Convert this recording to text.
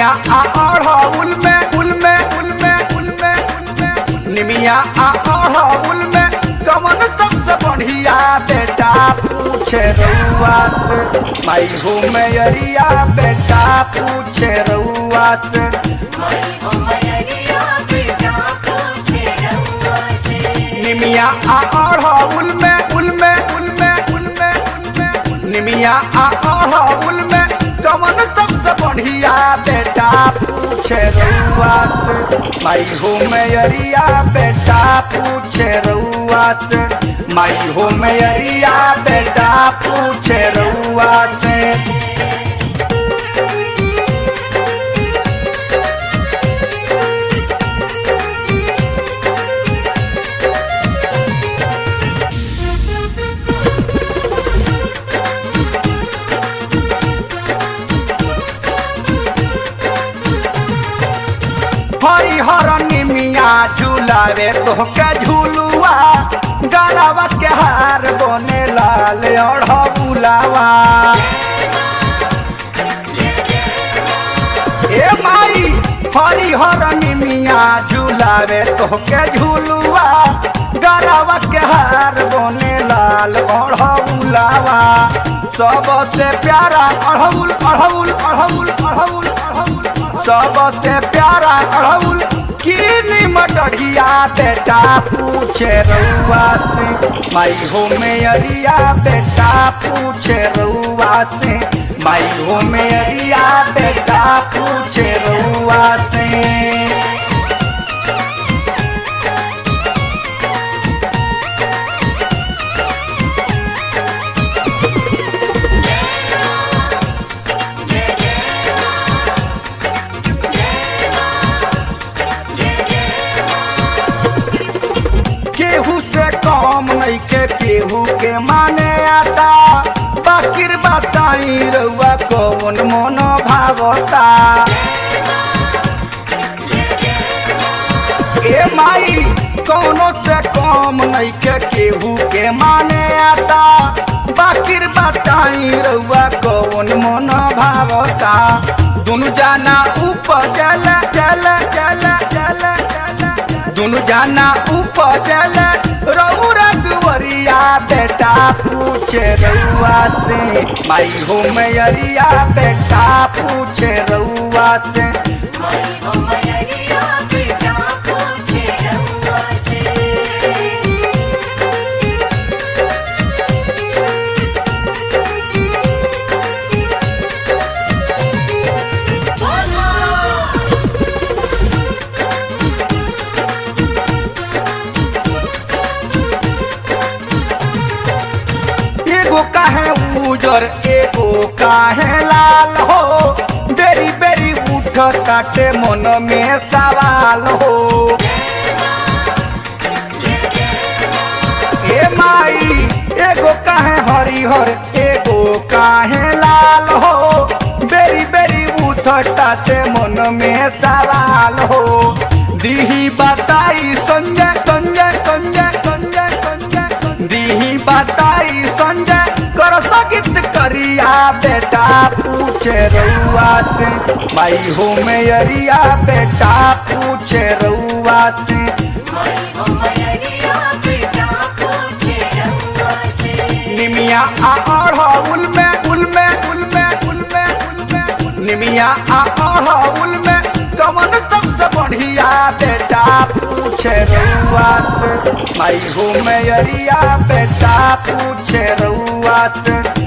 निमिया आ अढ़ौल में उल में उल में उल में उल में निमिया आ अढ़ौल में कमन सबसे बढ़िया बेटा पूछे रउआ से माई हो मैरिया बेटा पूछे रउआ से निमिया आ अढ़ौल में उल में उल में उल में उल में निमिया आ अढ़ौल में कमन सबसे बढ़िया बेटा पूछे रउआ से माई हो मैरिया बेटा पूछे रउआ से माई हो मैरिया बेटा पूछे रउआ से हरिहर निमिया झूलावे तोहके झूलुआ गलावा के हार बने लाल अढ़ बुलावा ए माई हरिहर निमिया झूलावे तोहके झूलुआ गलावा के हार बने लाल अढ़ बुलावा सबसे प्यारा अढ़ौल अढ़ौल अढ़ौल अढ़ौल अढ़ौल सबसे प्यारा अढ़ौल कीनी मटरिया बेटा पूछे रउआ से माई हो मेरिया बेटा पूछे रउआ से माई हो मेरिया बेटा पूछे रउआ से केहू से कम नहीं के केहू के माने आता बाकिर बताई रउआ कौन मन भावता ए माई कौनो से कम नहीं के केहू के माने आता बाकिर बताई रउआ कौन मन भावता दुनु जाना ऊपर चल चल चल चल चल दुनु जाना ऊपर चल रउरा दुवरिया बेटा पूछे रउआ से माई हो मैरिया बेटा पूछे रउआ से एगो काहे उजर एगो काहे लाल हो बेरी बेरी उठ काटे मन में सवाल हो ए माई एगो काहे हरिहर एगो काहे लाल हो बेरी बेरी उठ काटे मन में सवाल हो दीही बताई संजय संजय संजय संजय संजय दीही बताई संजय कर सकित करिया बेटा पूछे रउआ से माई हो मैरिया बेटा पूछे रउआ से निमिया आ अढ़ौल में उल में उल में उल में उल में निमिया आ अढ़ौल में कमन सबसे बढ़िया बेटा पूछे रउआ से माई हो मैरिया बेटा पूछे रउआ से